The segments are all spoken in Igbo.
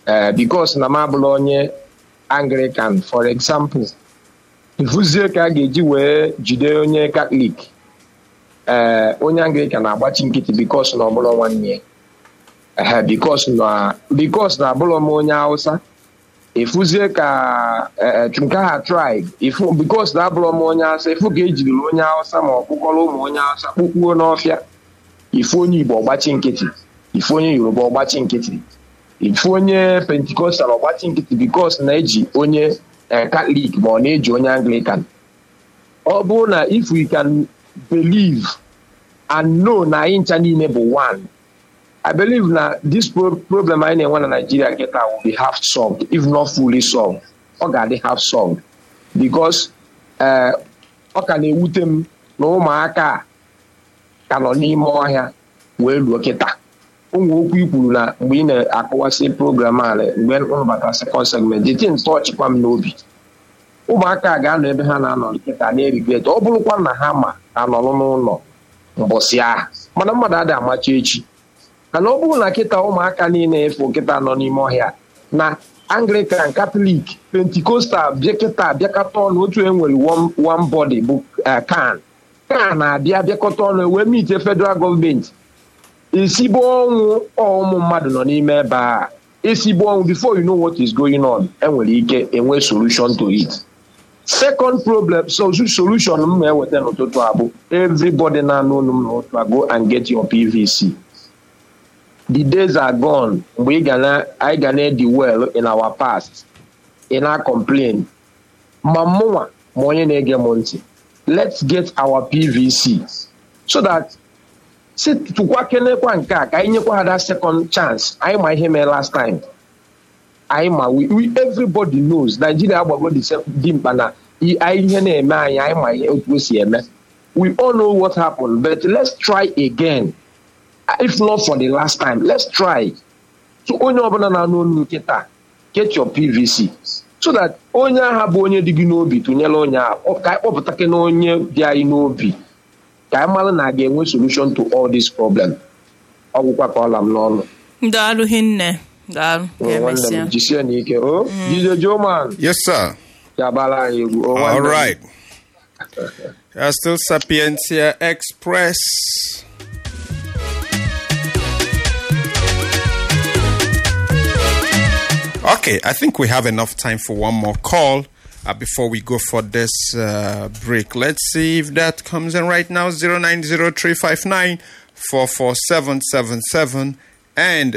ee bikos na m abụla onye anglican for example ifuzie ka a ga-eji wee jide onye katọlik ee onye anglican na-agbachi nkịtị bikos na ọbụla nwanne ya ehe bikos na bikos na abụlọ m onye hausa efuzie ka nke ha tribe ifu bikos na abụrọ m onye hausa ifu ka ejiriri onye hausa ma ọ kpụkọrọ ụmụ onye hausa kpụkpuo n'ọfịa ifu onye igbo ọgbachi nkịtị ifu onye yoruba ọgbachi nkịtị ifu onye pentikostal ọgbachi nkịtị bikos na-eji onye katọlik ma ọ na-eji onye anglican ọ bụrụ na if we can believe and know na anyị ncha niile bụ one I believe na this pro problem anyị na-enwe na Nigeria kịta will be half solved if not fully solved. Ọ ga-adị half solved because ọ ka na-ewute m na ụmụaka ka nọ n'ime ọhịa wee luo kịta ụmụ okwu ikwuru na mgbe ị na-akọwasị program a mgbe mbata second segment the thing tọchịkwa m n'obi ụmụaka ga-anọ ebe ha na-anọ kịta na-erigret ọ bụrụkwa na ha ma anọrọ n'ụlọ mbọsị ahụ mana mmadụ adị amacha echi mana ọ bụrụ na kịta ụmụaka niile efu kịta nọ n'ime ọhịa na anglican katọlik pentikostal bịa kịta bịakọta ọnụ otu enwere one body bụ kan kan na-abịa bịakọta ọnụ wee mite federal gọọmenti esigbo ọnwụ ụmụ mmadụ nọ n'ime ebe a esigbo ọnwụ before you know what is going on enwere ike enwe solution to it second problem solution m na-eweta n'ụtụtụ abụ everybody na-anụ olu m n'ụtụtụ go and get your pvc the days are gone mgbe anyị ga na-edi well in our past ị na-complain ma mụnwa ma onye na-ege m ntị let's get our pvc so that si tụkwa kenekwa nke a ka anyị nyekwa ha that second chance anyị ma ihe mee last time anyị ma we everybody knows Nigeria agbago dị mkpa na anyị ihe na-eme anyị anyị ma ihe otu o si eme we all know what happened but let's try again if not for the last time let's try so onye ọbụla na-anụ olu kịta get your pvc so that onye agha bụ onye dị gị n'obi tụnyere onye ahụ ka anyị kpọpụtake na onye dị anyị n'obi ka anyị mara na a ga-enwe solution to all this problem ọgwụkwa ka ọla m n'ọnụ daalụ hinne daalụ nwanne m jisie n'ike o jide joman Yes, sir. ga-agbara anyị egwu o All nwanne m. right. Uh, still Sapientia Express. Okay, I think we have enough time for one more call uh, before we go for this uh, break. Let's see if that comes in right now 090359 44777 and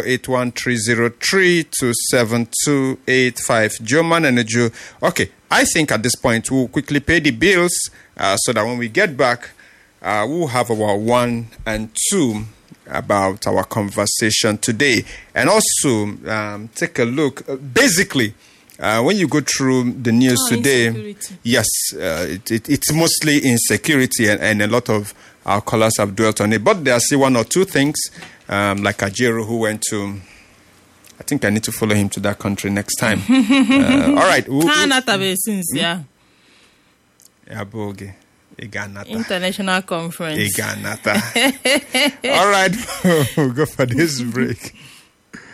081303272285. German and Joe. Okay, I think at this point we'll quickly pay the bills uh, so that when we get back, uh, we'll have our one and two about our conversation today. And also um, take a look. Uh, basically, uh, when you go through the news Oh, today, insecurity. yes, uh, it, it, it's mostly insecurity, and, and a lot of our callers have dwelt on it. But there are still one or two things, um, like Ajero, who went to. I think I need to follow him to that country next time. uh, all right. who- ha who- anatabeghị since ya Ya bụ oge. Ị ga-anata. international conference Ị ga-anata. All right. we'll go for this break.